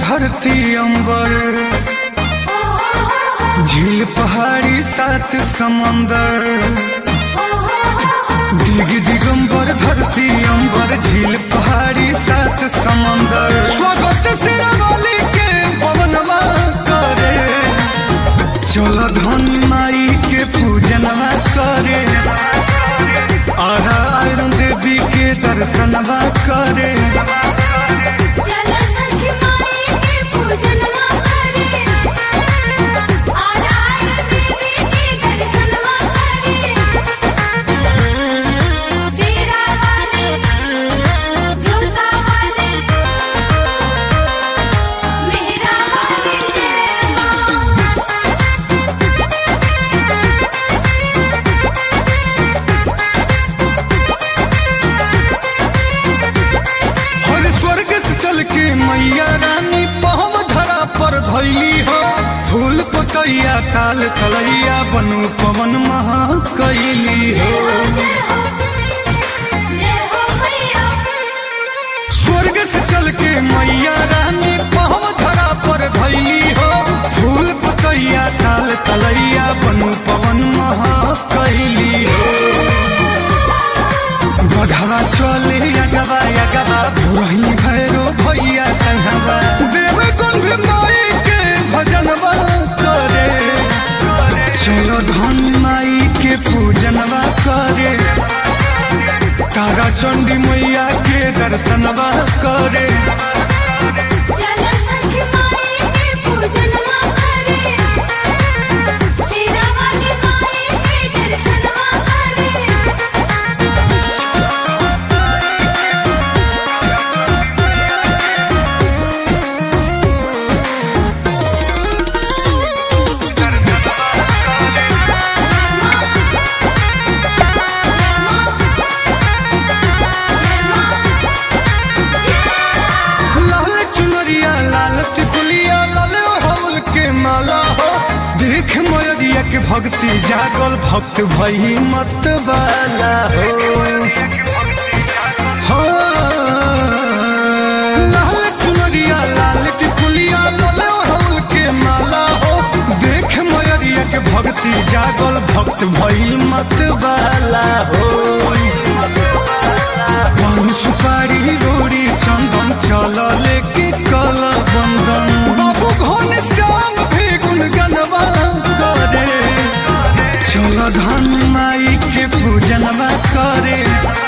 धरती अंबर झील पहाड़ी सात समंदर दिग दिगंबर धरती अंबर झील पहाड़ी सात समंदर स्वागत सिरमौली के पवनवा करे चल धन माई के पूजनवा करे आरा आयरन देवी के दर्शनवा करे चल सखी माई के पूजनवा करे आराय देवी के दर्शनवा करे सीरा वाले झुमका वाले मेहरा वाले जय मां हर स्वर्ग से चल के मैया रानी पहम धरा पर धैली हो फूल पतैया ताल तलैया बनु पवन महा कैली हो जय हो जय हो मैया स्वर्ग से चल के मैया रानी पहम धरा पर धैली हो फूल पतैया ताल तलैया बनु पवन महा कैली हो बघवा चले अगवा अगवा भोरही भैरो भैया संगवा देव गुण भी माई के भजनवा करे चलो धन माई के पूजनवा करे तारा चंडी मैया के दर्शनवा करे चल सखी माई के पूजनवा करे सीरा वाली माई के दर्शनवा करे लाल चुनरिया लाल टिकुलिया लाल हवल के माला हो देख मयरिया के भक्ति जागल भक्त भई मत वाला हो हाँ। लाल चुनरिया लाल टिकुलिया लाल हवल के माला हो देख मयरिया के भक्ति जागल भक्त भई मत वाला हो पान सुपारी रोड़ी चंदन चल लेके कल बंदन बाबू घोन श्याम भी गुनगनवा करे चल धन माई के पूजनवा करे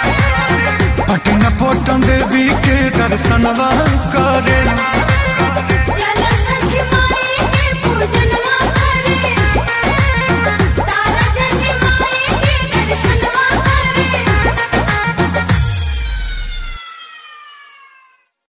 पटन पटन देवी के दर्शनवा करे